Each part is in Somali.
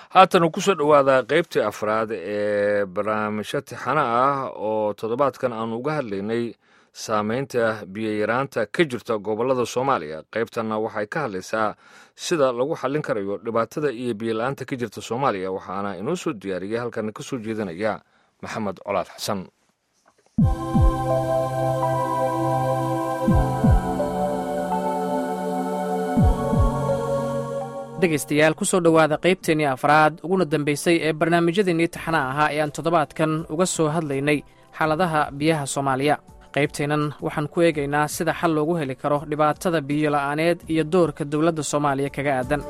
haatan ku soo dhowaada qaybtii afraad ee barnaamijyo tixano ah oo toddobaadkan aanu uga hadlaynay saameynta biyoyaraanta ka jirta gobollada soomaaliya qaybtanna waxay ka hadlaysaa sida lagu xallin karayo dhibaatada iyo biyola-aanta ka jirta soomaaliya waxaana inoo soo diyaariyay halkan ka soo jeedinaya maxamed colaad xasan dhegaystayaal ku soo dhowaada qaybteennii afraad uguna dambaysay ee barnaamijyadeennii taxana ahaa ee aan toddobaadkan uga soo hadlaynay xaaladaha biyaha soomaaliya qaybteennan waxaan ku eegaynaa sida xal loogu heli karo dhibaatada biyola'aaneed iyo doorka dowladda soomaaliya kaga aadan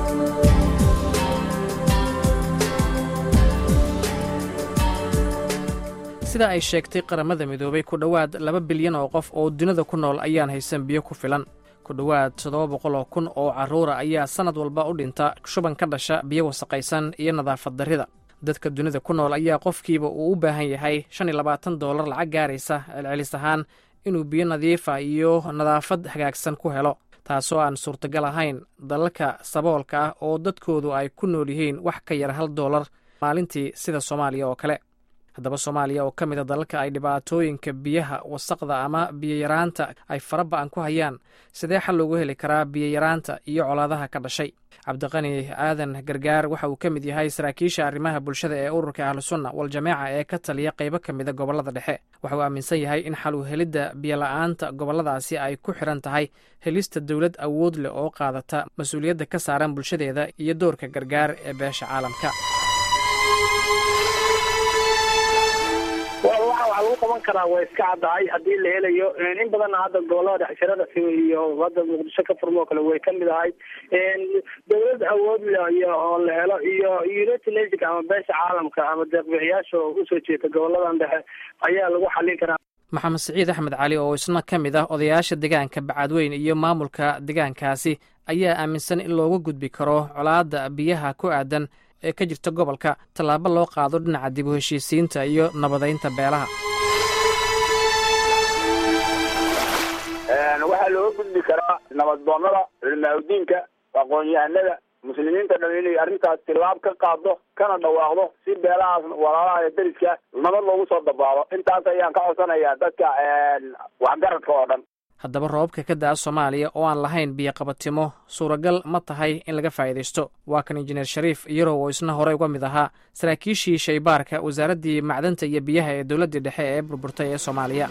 sida ay sheegtay qaramada midoobay ku dhowaad laba bilyan oo qof oo dunida ku nool ayaan haysan biyo ku filan ku dhowaad toddoba boqol oo kun oo carruura ayaa sannad walba u dhinta shuban ka dhasha biyo wasaqaysan iyo nadaafad darrida dadka dunida ku nool ayaa qofkiiba uu u baahan yahay shan iyo labaatan doolar lacag gaaraysa celcelis ahaan inuu biyo nadiifa iyo nadaafad hagaagsan ku helo taasoo aan suurtagal ahayn dalalka saboolka ah oo dadkoodu ay ku nool yihiin wax ka yar hal doolar maalintii sida soomaaliya oo kale haddaba soomaaliya oo ka mid a dalalka ay dhibaatooyinka biyaha wasaqda ama biyoyaraanta ay fara ba'an ku hayaan sidee xal loogu heli karaa biyoyaraanta iyo colaadaha ka dhashay cabdiqani aadan gargaar waxa uu ka mid yahay saraakiisha arrimaha bulshada ee ururka ahlusunna waljamaaca ee ka taliya qaybo ka mida gobollada dhexe waxa uu aaminsan yahay in xal u helidda biyola'aanta gobolladaasi ay ku xidhan tahay helista dowlad awood leh oo qaadata mas-uuliyadda ka saaran bulshadeeda iyo doorka gargaar ee beesha caalamka waxa lagu qaban karaa waa iska caddahay haddii la helayo in badanna hadda gobolada dhexshirada iyo hadda muqdisho ka furmo kale way kamid ahay dowlad awood le oo la helo iyo united nation ama beesha caalamka ama deeqbixiyaasha oo usoo jeeda goboladan dhexe ayaa lagu xalin karaa maxamed siciid axmed cali oo isna ka mid ah odayaasha deegaanka bacadweyn iyo maamulka deegaankaasi ayaa aaminsan in looga gudbi karo colaadda biyaha ku aadan ee ka jirta gobolka tallaabo loo qaado dhinaca dib u heshiisiinta iyo nabadaynta beelaha waxaa looga gudbi karaa nabaddoonnada culimaahudiinka aqoon-yahanada muslimiinta dhan inay arrintaas tilaab ka qaado kana dhawaaqdo si beelahaas walaalaha ee deriska nabad loogu soo dabaalo intaas ayaan ka codsanayaa dadka waxgaradka oo dhan haddaba roobabka ka da'a soomaaliya oo aan lahayn biyoqabatimo suuragal ma tahay in laga faa'iidaysto waa kan injineer shariif iyarow oo isna horey uga mid ahaa saraakiishii shaybaarka wasaaraddii macdanta iyo biyaha ee dowladdii dhexe ee burburtay ee soomaaliya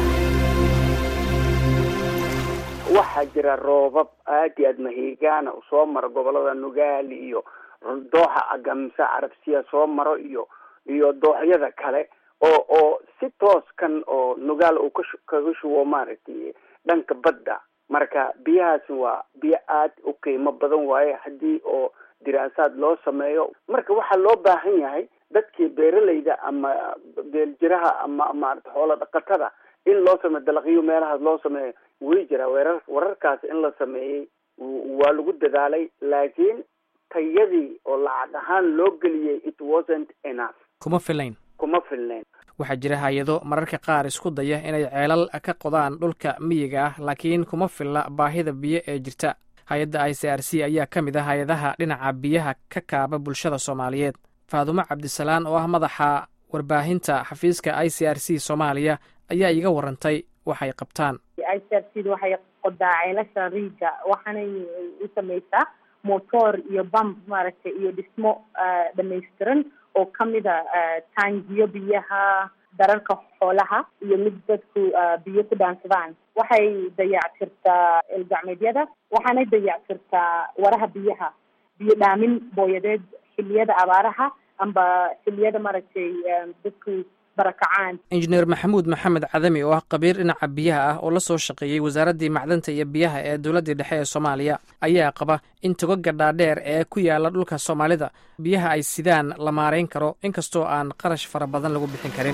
waxaa jira roobab aad iyo aad mahiigaana soo maro gobolada nugaali iyo dooxa agamse carabsiya soo maro iyo iyo dooxyada kale oo oo si tooskan oo nugaal uu ka kaga shubo maaragtay dhanka badda marka biyahaasi waa biyo aad u qiimo badan waaye haddii oo diraasaad loo sameeyo marka waxaa loo baahan yahay dadkii beeralayda ama beeljiraha ama maarata xoola dhaqatada in loo sameeyo dalaqyo meelahaas loo sameeyo way jiraa weerar wararkaas in la sameeyey waa lagu dadaalay laakiin tayadii oo lacag ahaan loo geliyey it wasn't enough kuma filayn kuma filnayn waxaa jira hay-ado mararka qaar isku daya inay ceelal ka qodaan dhulka miyiga ah laakiin kuma filla baahida biyo ee jirta hay-adda i c r c ayaa ka mid ah hay-adaha dhinaca biyaha ka kaaba bulshada soomaaliyeed faadumo cabdisalaan oo ah madaxa warbaahinta xafiiska i c r c soomaaliya ayaa iiga warantay waxay qabtaan i c r c waxay qodaa ceelasha riiga waxaanay u samaysaa motor iyo bamb maaragtay iyo dhismo dhamaystiran oo kamida taangiyo biyaha dararka xoolaha iyo mid dadku biyo ku dhaansadaan waxay dayactirtaa elgacmeedyada waxaanay dayactirtaa waraha biyaha biyo dhaamin booyadeed xiliyada abaaraha amba xiliyada maaragtay dadku injineer maxamuud maxamed cadami oo ah qabiir dhinaca biyaha ah oo la soo shaqeeyey wasaaraddii macdanta iyo biyaha ee dowladdii dhexe ee soomaaliya ayaa qaba in togoga dhaadheer ee ku yaala dhulka soomaalida biyaha ay sidaan la maarayn karo inkastoo aan qarash fara badan lagu bixin karin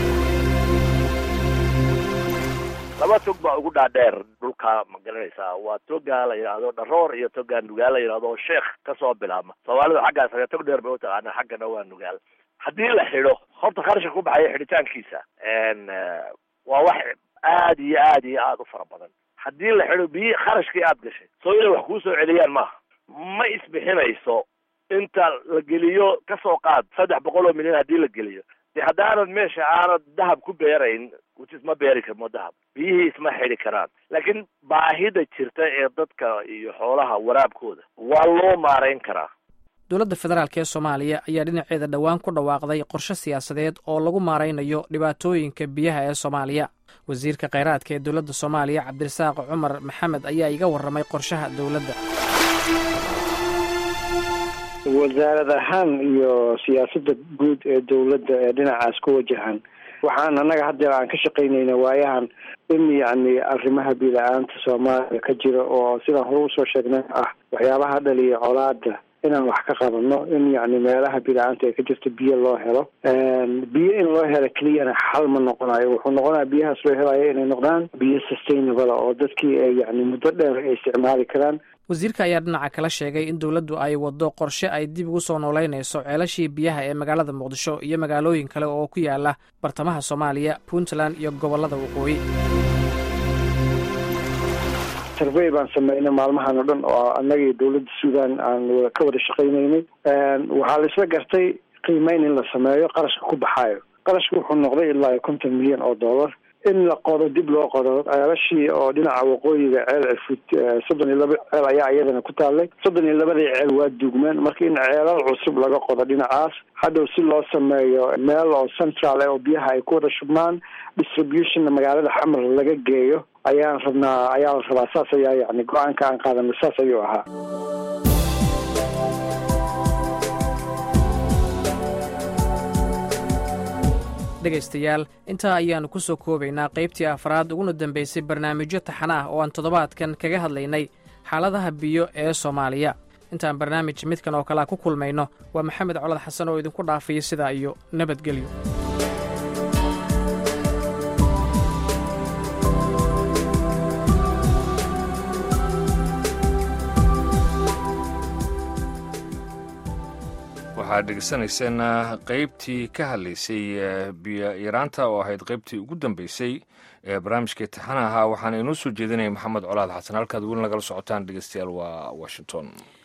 laba tog baa ugu dhaadheer dhulka ma garanaysaa waa togaa la yidhaahdo dharoor iyo togaa nugaal la yidhahdo sheekh kasoo bilaabma soomaalidu xaggaas tog dheer bay utaqaanaa xaggana waa nugaal haddii la xidho horta kharashka ku baxaya xidhitaankiisa waa wax aad iyo aad iyo aada u fara badan haddii la xidho biyi kharashkii aad gashay soo inay wax kuu soo celiyaan maaha ma isbixinayso inta la geliyo kasoo qaad saddex boqol oo milyan haddii la geliyo de haddaanad meesha aanad dahab ku beerayn which is ma beeri karmo dahab biyihii isma xidi karaan laakiin baahida jirta ee dadka iyo xoolaha waraabkooda waa loo maarayn karaa dowladda federaalk ee soomaaliya ayaa dhinaceeda dhowaan ku dhawaaqday qorshe siyaasadeed oo lagu maaraynayo dhibaatooyinka biyaha ee soomaaliya wasiirka kheyraadka ee dowladda soomaaliya cabdirasaaq cumar maxamed ayaa iga warramay qorshaha dowladda wasaarad ahaan iyo siyaasadda guud ee dowladda ee dhinacaas ku wajahan waxaan annaga haddeer aan ka shaqaynayna waayahan in yacni arrimaha bila-aanta soomaaliya ka jira oo sidaan hore usoo sheegnay ah waxyaabaha dhaliya colaada inaan wax ka qabano in yacni meelaha bila-aanta ee ka jirta biyo loo helo biyo in loo helo keliyana xal ma noqonayo wuxuu noqonaya biyahaas loo helayo inay noqdaan biyo sustainable oo dadkii ay yacni muddo dheer ay isticmaali karaan wasiirka ayaa dhinaca kala sheegay in dowladdu ay waddo qorshe ay dib ugu soo noolaynayso ceelashii biyaha ee magaalada muqdisho iyo magaalooyin kale oo ku yaala bartamaha soomaaliya puntland iyo gobollada waqooyi survey baan sameynay maalmahan oo dhan oo annaga iyo dowladda suudan aan ka wada shaqaynaynay waxaa la isla gartay qiimeyn in la sameeyo qarashka ku baxaayo qarashka wuxuu noqday ilaa konton milyan oo dollar in la qodo dib loo qodo ceelashii oo dhinaca waqooyiga ceel cirfud soddon iyo laba ceel ayaa iyadana ku taallay soddon iyo labadii ceel waa duugmeen marka in ceelal cusub laga qodo dhinacaas hadhow si loo sameeyo meel oo central eh oo biyaha ay ku wada shubmaan distributionna magaalada xamar laga geeyo ayaan rabnaa ayaa la rabaa saas ayaa yacni go-aanka aan qaadanay saas ayuu ahaa dhegaystayaal intaa ayaannu ku soo koobaynaa qaybtii afraad uguna dambaysay barnaamijyo taxana ah oo aan toddobaadkan kaga hadlaynay xaaladaha biyo ee soomaaliya intaan barnaamij midkan oo kalea ku kulmayno waa maxamed colad xasan oo idinku dhaafaya sidaa iyo nabadgelyo waxaad dhegeysanayseen qeybtii ka hadlaysay biyo yaraanta oo ahayd qeybtii ugu dambeysay ee barnaamijkai taxana ahaa waxaana inoo soo jeedinaya maxamed colaad xasan halkaad weli nagala socotaan dhegeystayaal waa washington